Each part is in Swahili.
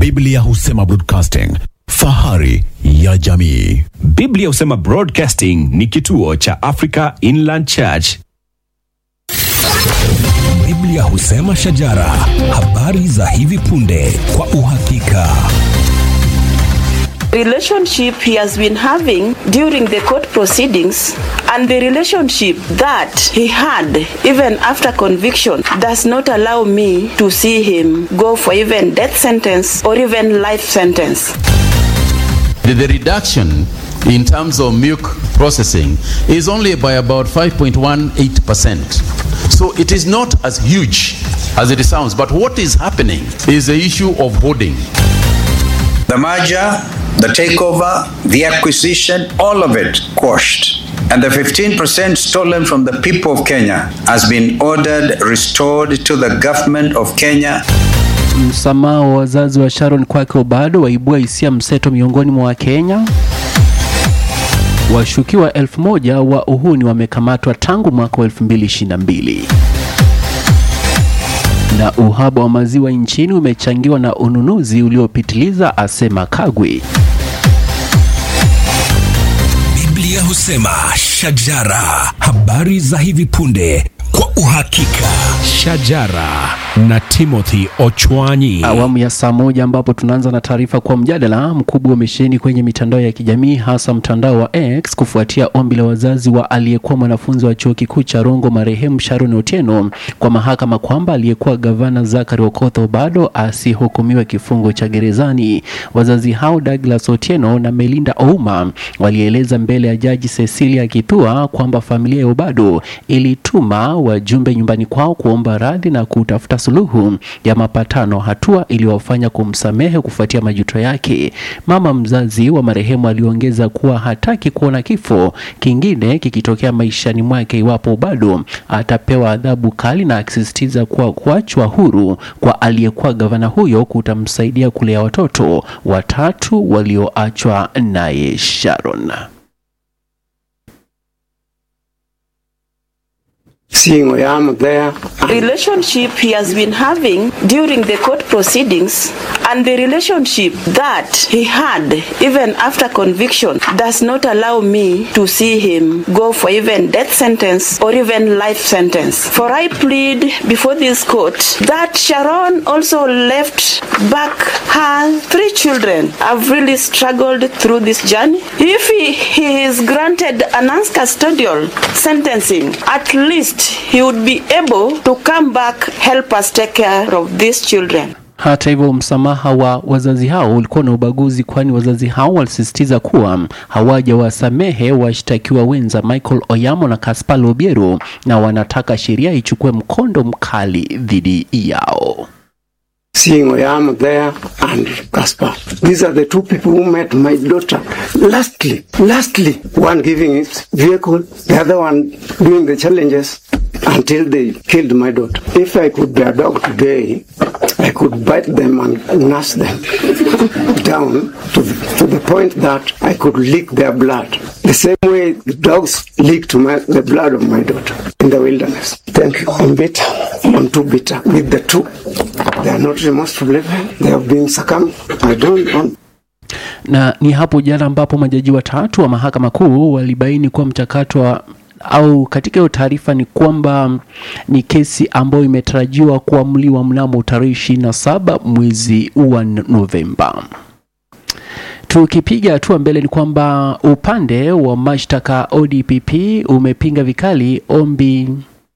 Biblia husema broadcasting, fahari ya jamii. Biblia husema Broadcasting ni kituo cha Africa Inland Church. Biblia husema shajara, habari za hivi punde kwa uhakika. relationship he has been having during the court proceedings and the relationship that he had even after conviction does not allow me to see him go for even death sentence or even life sentence. The, the reduction in terms of milk processing is only by about 5.18%. So it is not as huge as it sounds. But what is happening is the issue of hoarding. The merger, the takeover, the acquisition, all of it quashed. And the 15% stolen from the people of Kenya has been ordered restored to the government of Kenya. Msamaha wa wazazi wa Sharon kwake bado waibua hisia mseto miongoni mwa Wakenya. Washukiwa elfu moja wa uhuni wamekamatwa tangu mwaka wa 2022 na uhaba wa maziwa nchini umechangiwa na ununuzi uliopitiliza, asema Kagwe. Biblia husema shajara, habari za hivi punde kwa uhakika. Shajara na Timothy Ochwanyi. Awamu ya saa moja ambapo tunaanza na taarifa kwa mjadala mkubwa umesheheni kwenye mitandao ya kijamii hasa mtandao wa X kufuatia ombi la wazazi wa aliyekuwa mwanafunzi wa chuo kikuu cha Rongo marehemu Sharon Otieno kwa mahakama kwamba aliyekuwa gavana Zachary Okoth Obado asihukumiwe kifungo cha gerezani. Wazazi hao Douglas Otieno na Melinda Ouma walieleza mbele ya jaji Cecilia Kithua kwamba familia ya Obado ilituma wajumbe nyumbani kwao kuomba radhi na kutafuta suluhu ya mapatano, hatua iliyowafanya kumsamehe kufuatia majuto yake. Mama mzazi wa marehemu aliongeza kuwa hataki kuona kifo kingine kikitokea maishani mwake iwapo bado atapewa adhabu kali, na akisisitiza kuwa kuachwa huru kwa aliyekuwa gavana huyo kutamsaidia kulea watoto watatu walioachwa naye Sharon. seeing Oyamo there. relationship he has been having during the court proceedings and the relationship that he had even after conviction does not allow me to see him go for even death sentence or even life sentence. For I plead before this court that Sharon also left back her three children. I've really struggled through this journey. If he, he is granted an uncustodial sentencing, at least he would be able to come back, help us take care of these children. Hata hivyo msamaha wa wazazi hao ulikuwa na ubaguzi, kwani wazazi hao walisisitiza kuwa hawajawasamehe washtakiwa wenza Michael Oyamo na Caspar Obiero na wanataka sheria ichukue mkondo mkali dhidi yao. Seeing Oyamo there and Caspar. These are the two people who met my daughter. Lastly, lastly, one giving his vehicle, the other one doing the challenges until they killed my daughter. If I could be a dog today, I could bite them and nurse them down to the, to the point that I could lick their blood. The same way the dogs licked my, the blood of my daughter in the wilderness. Thank you. I'm bitter. I'm too bitter with the two. They are not remorseful. They have been succumbed. I don't want Na ni hapo jana ambapo majaji watatu wa mahakama kuu walibaini kuwa mchakato wa au katika hiyo taarifa ni kwamba ni kesi ambayo imetarajiwa kuamuliwa mnamo tarehe ishirini na saba mwezi wa Novemba. Tukipiga hatua mbele ni kwamba upande wa mashtaka ODPP umepinga vikali ombi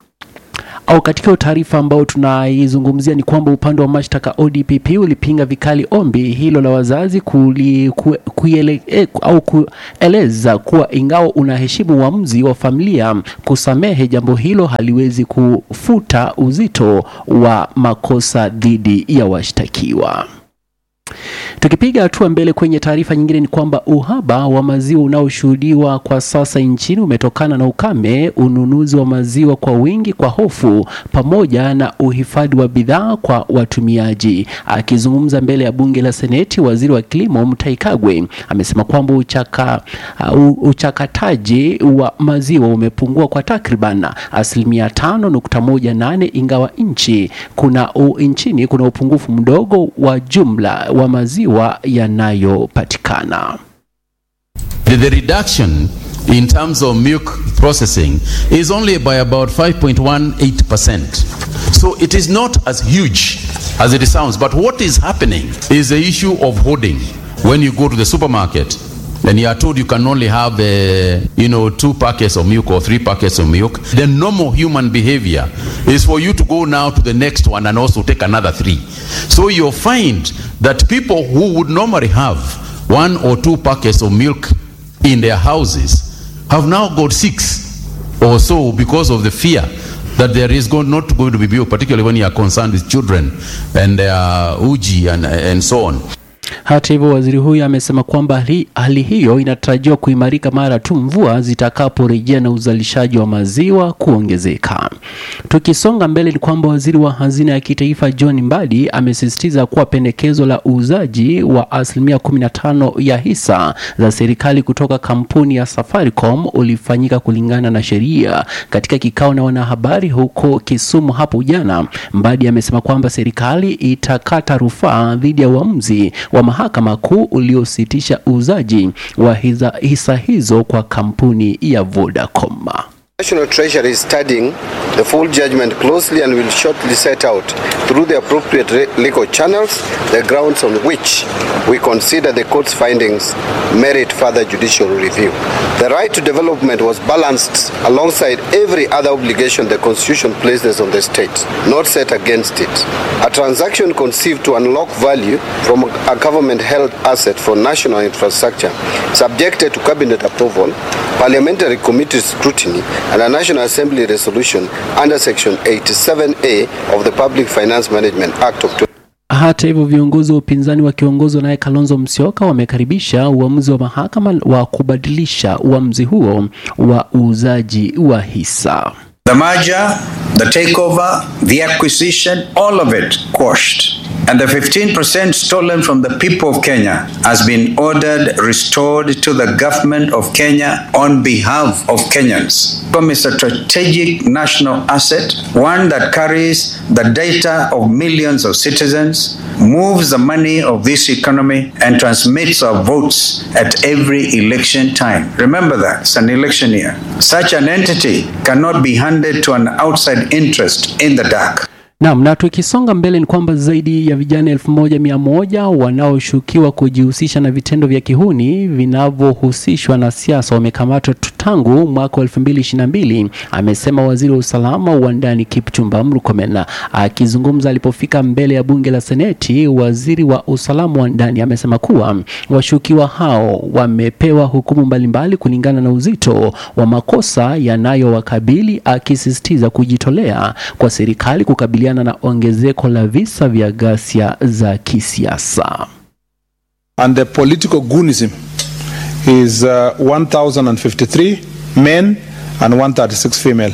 au katika hiyo taarifa ambayo tunaizungumzia ni kwamba upande wa mashtaka ODPP ulipinga vikali ombi hilo la wazazi kuli, ku, kuiele, eh, au kueleza kuwa ingawa unaheshimu uamuzi wa familia kusamehe, jambo hilo haliwezi kufuta uzito wa makosa dhidi ya washtakiwa. Tukipiga hatua mbele kwenye taarifa nyingine, ni kwamba uhaba wa maziwa unaoshuhudiwa kwa sasa nchini umetokana na ukame, ununuzi wa maziwa kwa wingi kwa hofu, pamoja na uhifadhi wa bidhaa kwa watumiaji. Akizungumza mbele ya bunge la Seneti, waziri wa kilimo Mutahi Kagwe amesema kwamba uchaka, uh, uchakataji wa maziwa umepungua kwa takriban asilimia tano nukta moja nane ingawa nchi kuna u, nchini kuna upungufu mdogo wa jumla wa maziwa yanayopatikana. The, the reduction in terms of milk processing is only by about 5.18%. So it is not as huge as it sounds. But what is happening is the issue of hoarding. When you go to the supermarket, and you are told you can only have, uh, you know, two packets of milk or three packets of milk, the normal human behavior is for you to go now to the next one and also take another three. So you'll find that people who would normally have one or two packets of milk in their houses have now got six or so because of the fear that there is going, not going to be milk, particularly when you are concerned with children and uh, uji and, and so on. Hata hivyo waziri huyu amesema kwamba hali, hali hiyo inatarajiwa kuimarika mara tu mvua zitakaporejea na uzalishaji wa maziwa kuongezeka. Tukisonga mbele, ni kwamba waziri wa hazina ya kitaifa John Mbadi amesisitiza kuwa pendekezo la uuzaji wa asilimia 15 ya hisa za serikali kutoka kampuni ya Safaricom ulifanyika kulingana na sheria. Katika kikao na wanahabari huko Kisumu hapo jana, Mbadi amesema kwamba serikali itakata rufaa dhidi ya uamuzi wa mahakama kuu uliositisha uuzaji wa hisa, hisa hizo kwa kampuni ya Vodacom. National Treasury is studying the full judgment closely and will shortly set out through the appropriate re- legal channels the grounds on which we consider the court's findings merit further judicial review. The right to development was balanced alongside every other obligation the Constitution places on the state, not set against it. A transaction conceived to unlock value from a government held asset for national infrastructure, subjected to cabinet approval, parliamentary committee scrutiny, and a National Assembly resolution under Section 87A of the Public Finance Management Act of Hata hivyo viongozi wa upinzani wakiongozwa naye Kalonzo Musyoka wamekaribisha uamuzi wa mahakama wa kubadilisha uamuzi huo wa uuzaji wa hisa. The merger, the takeover, the acquisition, all of it quashed. And the 15% stolen from the people of Kenya has been ordered restored to the government of Kenya on behalf of Kenyans. From a strategic national asset, one that carries the data of millions of citizens, moves the money of this economy, and transmits our votes at every election time. Remember that, it's an election year. Such an entity cannot be handed to an outside interest in the dark. Naam, na tukisonga mbele ni kwamba zaidi ya vijana elfu moja mia moja wanaoshukiwa kujihusisha na vitendo vya kihuni vinavyohusishwa na siasa wamekamatwa tangu mwaka wa elfu mbili ishirini na mbili, amesema waziri wa usalama wa ndani Kipchumba Murkomen. Akizungumza alipofika mbele ya bunge la Seneti, waziri wa usalama wa ndani amesema kuwa washukiwa hao wamepewa hukumu mbalimbali kulingana na uzito wa makosa yanayowakabili, akisisitiza kujitolea kwa serikali kukabiliana na ongezeko la visa vya ghasia za kisiasa. And the political goonism is uh, 1,053 men and 136 female,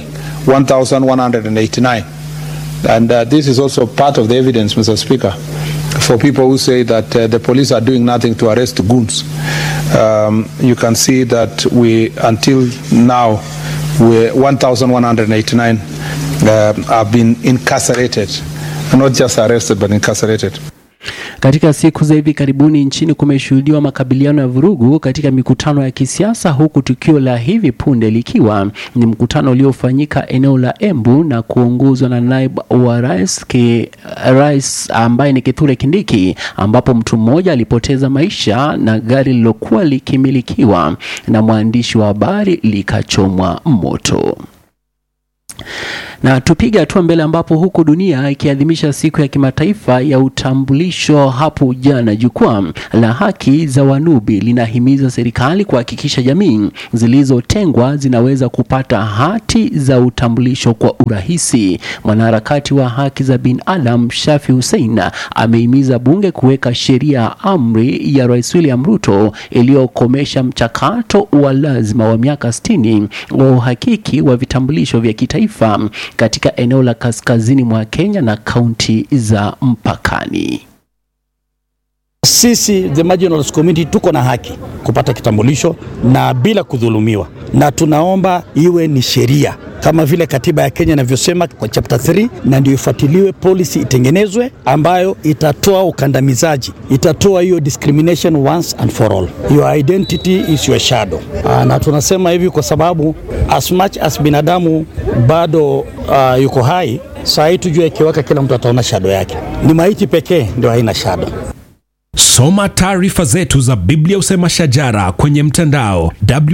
1,189. And uh, this is also part of the evidence, Mr. Speaker, for people who say that uh, the police are doing nothing to arrest goons. Um, you can see that we, until now, we 1,189 uh, have been incarcerated, not just arrested, but incarcerated. Katika siku za hivi karibuni nchini kumeshuhudiwa makabiliano ya vurugu katika mikutano ya kisiasa, huku tukio la hivi punde likiwa ni mkutano uliofanyika eneo la Embu na kuongozwa na naibu wa rais, ki, rais ambaye ni Kithure Kindiki, ambapo mtu mmoja alipoteza maisha na gari lilokuwa likimilikiwa na mwandishi wa habari likachomwa moto. Na tupige hatua mbele ambapo huku dunia ikiadhimisha siku ya kimataifa ya utambulisho hapo jana, jukwaa la haki za Wanubi linahimiza serikali kuhakikisha jamii zilizotengwa zinaweza kupata hati za utambulisho kwa urahisi. Mwanaharakati wa haki za binadamu Shafi Hussein amehimiza bunge kuweka sheria ya amri ya Rais William Ruto iliyokomesha mchakato wa lazima wa miaka 60 wa uhakiki wa vitambulisho vya kitaifa katika eneo la kaskazini mwa Kenya na kaunti za mpakani. Sisi the marginalized community tuko na haki kupata kitambulisho na bila kudhulumiwa, na tunaomba iwe ni sheria kama vile katiba ya Kenya inavyosema kwa chapter 3, na ndio ifuatiliwe, policy itengenezwe ambayo itatoa ukandamizaji, itatoa hiyo discrimination once and for all. Your identity is your shadow. Aa, na tunasema hivi kwa sababu as much as binadamu bado uh, yuko hai, saa hii tujue ikiweka, kila mtu ataona shadow yake. Ni maiti pekee ndio haina shadow. Soma taarifa zetu za Biblia Usema Shajara kwenye mtandao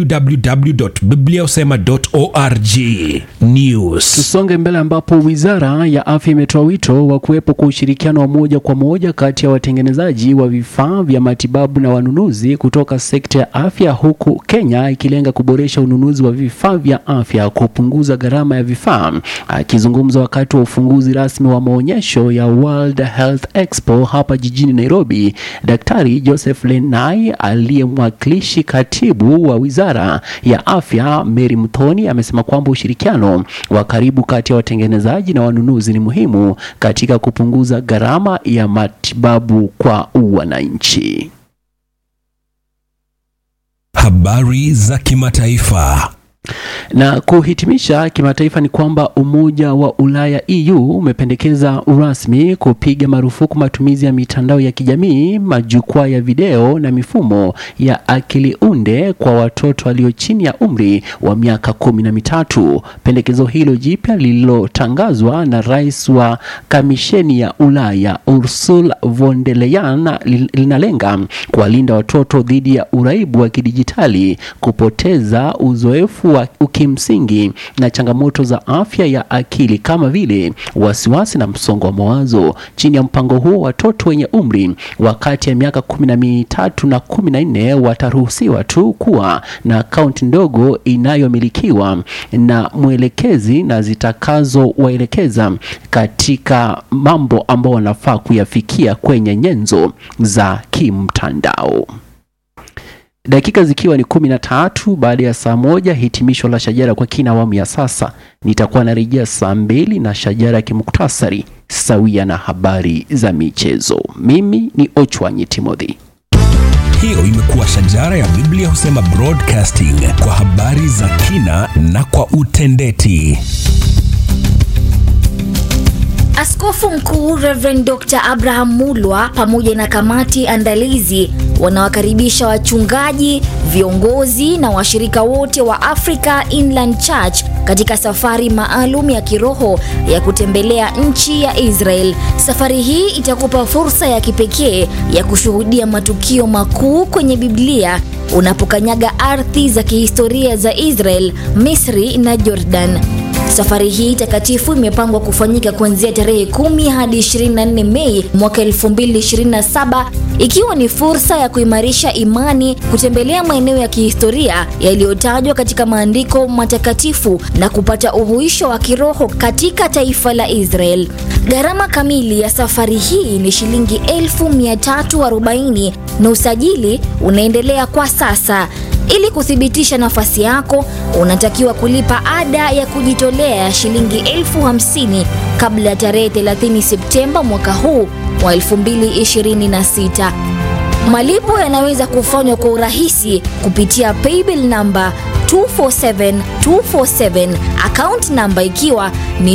www.bibliausema.org. News. Tusonge mbele ambapo wizara ya afya imetoa wito wa kuwepo kwa ushirikiano wa moja kwa moja kati ya watengenezaji wa vifaa vya matibabu na wanunuzi kutoka sekta ya afya, huku Kenya ikilenga kuboresha ununuzi wa vifaa vya afya, kupunguza gharama ya vifaa. Akizungumza wakati wa ufunguzi rasmi wa maonyesho ya World Health Expo hapa jijini Nairobi, Daktari Joseph Lenai aliyemwakilishi katibu wa wizara ya afya Mary Mthoni amesema kwamba ushirikiano wa karibu kati ya watengenezaji na wanunuzi ni muhimu katika kupunguza gharama ya matibabu kwa wananchi. Habari za kimataifa. Na kuhitimisha kimataifa ni kwamba Umoja wa Ulaya EU umependekeza rasmi kupiga marufuku matumizi ya mitandao ya kijamii, majukwaa ya video na mifumo ya akili unde kwa watoto walio chini ya umri wa miaka kumi na mitatu. Pendekezo hilo jipya lililotangazwa na rais wa Kamisheni ya Ulaya Ursula von der Leyen linalenga kuwalinda watoto dhidi ya uraibu wa kidijitali, kupoteza uzoefu wa kimsingi na changamoto za afya ya akili kama vile wasiwasi na msongo wa mawazo. Chini ya mpango huo, watoto wenye umri wa kati ya miaka kumi na mitatu na kumi na nne wataruhusiwa tu kuwa na akaunti ndogo inayomilikiwa na mwelekezi na zitakazowaelekeza katika mambo ambao wanafaa kuyafikia kwenye nyenzo za kimtandao. Dakika zikiwa ni kumi na tatu baada ya saa moja, hitimisho la Shajara kwa kina awamu ya sasa. Nitakuwa narejea saa mbili na Shajara ya kimuktasari sawia na habari za michezo. Mimi ni Ochwanyi Timothy. Hiyo imekuwa Shajara ya Biblia Husema Broadcasting kwa habari za kina na kwa utendeti. Askofu Mkuu Reverend Dr. Abraham Mulwa pamoja na kamati andalizi wanawakaribisha wachungaji, viongozi na washirika wote wa Africa Inland Church katika safari maalum ya kiroho ya kutembelea nchi ya Israel. Safari hii itakupa fursa ya kipekee ya kushuhudia matukio makuu kwenye Biblia unapokanyaga ardhi za kihistoria za Israel, Misri na Jordan. Safari hii takatifu imepangwa kufanyika kuanzia tarehe 10 hadi 24 Mei mwaka 2027 ikiwa ni fursa ya kuimarisha imani, kutembelea maeneo ya kihistoria yaliyotajwa katika maandiko matakatifu na kupata uhuisho wa kiroho katika taifa la Israel. Gharama kamili ya safari hii ni shilingi 1340 na usajili unaendelea kwa sasa. Ili kuthibitisha nafasi yako, unatakiwa kulipa ada ya kujitolea ya shilingi elfu hamsini kabla ya tarehe 30 Septemba mwaka huu wa 2026. Malipo yanaweza kufanywa kwa urahisi kupitia paybill namba 247247 account namba ikiwa ni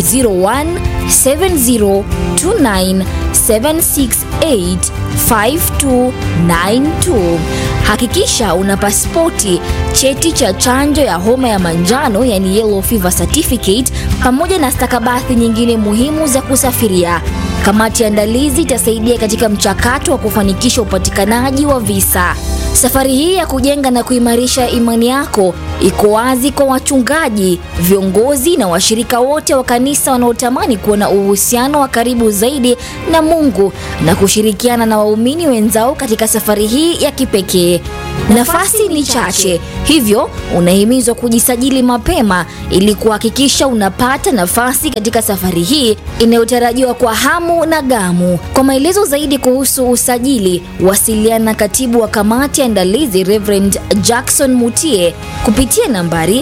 017029768592. Hakikisha una pasipoti, cheti cha chanjo ya homa ya manjano yani yellow fever certificate, pamoja na stakabadhi nyingine muhimu za kusafiria. Kamati ya andalizi itasaidia katika mchakato wa kufanikisha upatikanaji wa visa. Safari hii ya kujenga na kuimarisha imani yako iko wazi kwa wachungaji, viongozi na washirika wote wa kanisa wanaotamani kuwa na uhusiano wa karibu zaidi na Mungu na kushirikiana na waumini wenzao katika safari hii ya kipekee. Nafasi ni chache, hivyo unahimizwa kujisajili mapema ili kuhakikisha unapata nafasi katika safari hii inayotarajiwa kwa hamu na gamu. Kwa maelezo zaidi kuhusu usajili, wasiliana na katibu wa kamati ya andalizi Reverend Jackson Mutie kupitia nambari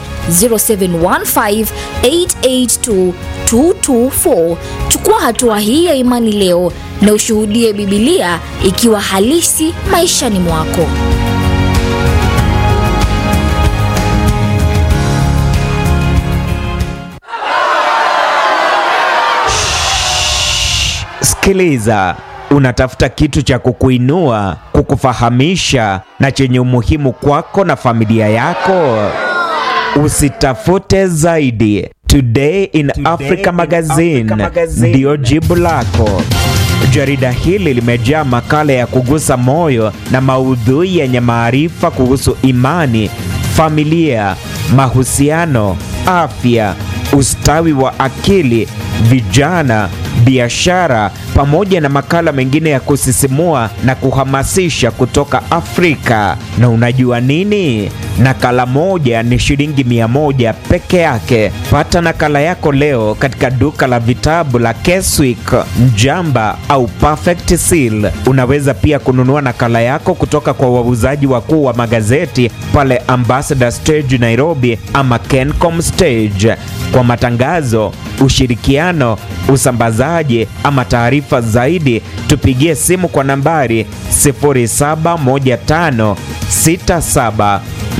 0715882224. Chukua hatua hii ya imani leo na ushuhudie Bibilia ikiwa halisi maishani mwako. Sikiliza, unatafuta kitu cha kukuinua, kukufahamisha na chenye umuhimu kwako na familia yako? Usitafute zaidi. Today in Africa Magazine ndiyo jibu lako. Jarida hili limejaa makala ya kugusa moyo na maudhui yenye maarifa kuhusu imani, familia, mahusiano, afya, ustawi wa akili, vijana, biashara pamoja na makala mengine ya kusisimua na kuhamasisha kutoka Afrika. Na unajua nini? Nakala moja ni shilingi mia moja peke yake. Pata nakala yako leo katika duka la vitabu la Keswick, Mjamba au Perfect Seal. Unaweza pia kununua nakala yako kutoka kwa wauzaji wakuu wa magazeti pale Ambassador Stage Nairobi ama Kencom Stage. Kwa matangazo, ushirikiano, usambazaji ama taarifa zaidi, tupigie simu kwa nambari 071567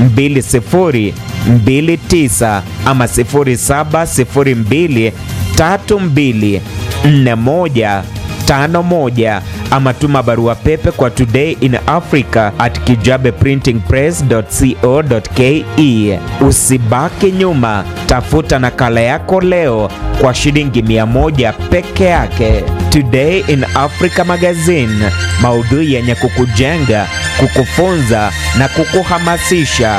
2029 ama 0702 32 41 51 ama tuma barua pepe kwa today in africa at kijabeprintingpress.co.ke. Usibaki nyuma, tafuta nakala yako leo kwa shilingi 100 peke yake. Today in Africa Magazine, maudhui yenye kukujenga, kukufunza na kukuhamasisha.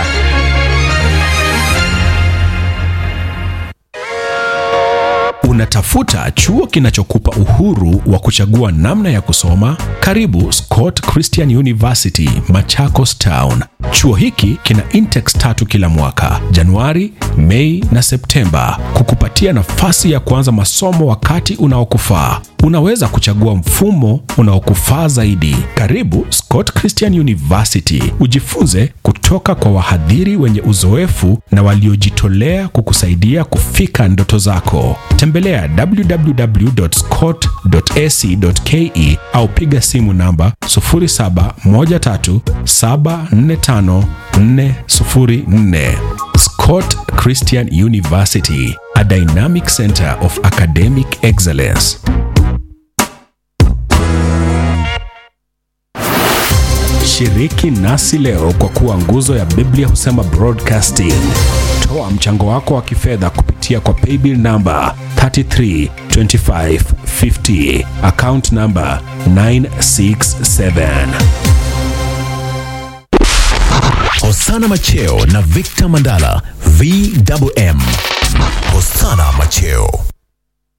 Unatafuta chuo kinachokupa uhuru wa kuchagua namna ya kusoma? Karibu Scott Christian University, Machakos Town. Chuo hiki kina intex tatu kila mwaka, Januari, Mei na Septemba, kukupatia nafasi ya kuanza masomo wakati unaokufaa. Unaweza kuchagua mfumo unaokufaa zaidi. Karibu Scott Christian University, ujifunze kutoka kwa wahadhiri wenye uzoefu na waliojitolea kukusaidia kufika ndoto zako. Tembelea www.scott.ac.ke au piga simu namba 0713745404. Scott Christian University, a dynamic center of academic excellence. Shiriki nasi leo kwa kuwa nguzo ya Biblia husema broadcasting. Toa mchango wako wa kifedha kupitia kwa paybill namba 332550 account namba 967. Hosana Macheo na Victor Mandala VMM. Hosana Macheo